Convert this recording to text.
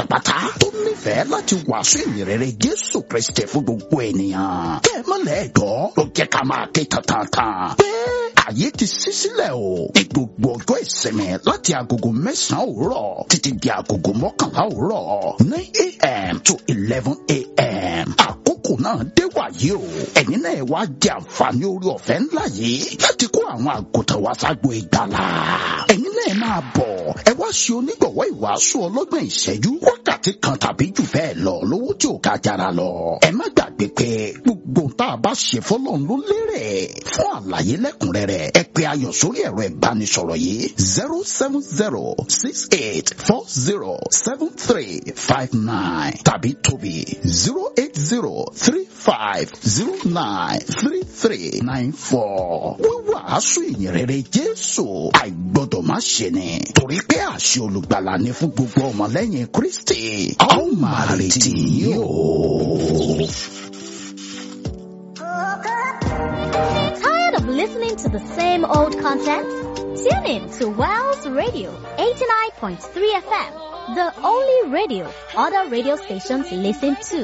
pátápátá tó nífẹ̀ẹ́ láti wàásù ìyìnrere Jésù Kristi fún gbogbo ènìyàn. kẹ́ ẹ mọ́lẹ̀ ẹ̀dọ́ ló jẹ́ ká máa ké tantan pé ààyè ti ṣí sílẹ̀ o ní gbogbo ọjọ́ ìsinmi láti agogo mẹ́sàn-án òwúrọ̀ títí di agogo mọ́kànlá òwúrọ̀ nine a.m. to eleven a.m. àkókò náà dé wàyí o ẹ̀yin náà wá jẹ àǹfààní orí ọ̀fẹ́ ńlá yìí láti kó àwọn àgùntàn wá ságbo ìgbàlà ẹ̀yin náà máa bọ̀ ẹ wá ṣe onígbọ̀wọ́ ìwàásù ọlọ́gbọ̀n ìṣẹ́jú wákàtí kan tàbí jù bẹ́ẹ̀ lọ lówó tí ò ga jara lọ ẹ má gbàgbé pé gbogbo tá a bá ṣe fọlọ́run ló lérè fún àlàyé lẹ́kùnrẹ́rẹ́ ẹ pè ayọ̀ sórí ẹ̀rọ ìbánisọ̀rọ̀ yìí zero seven zero six eight four zero seven three five nine tàbí tóbi zero eight zero three five zero nine three three nine four. wíwàásù ìyìnrere Jésù àìgbọ́dọ̀ má ṣe ni torí pé àṣẹ olùgbàlà ni fún gbogbo ọmọlẹ́yìn Kristi a ó máa retí yìí o. Tired of listening to the same old content? Tune in to Wells Radio 89.3 FM, the only radio other radio stations listen to.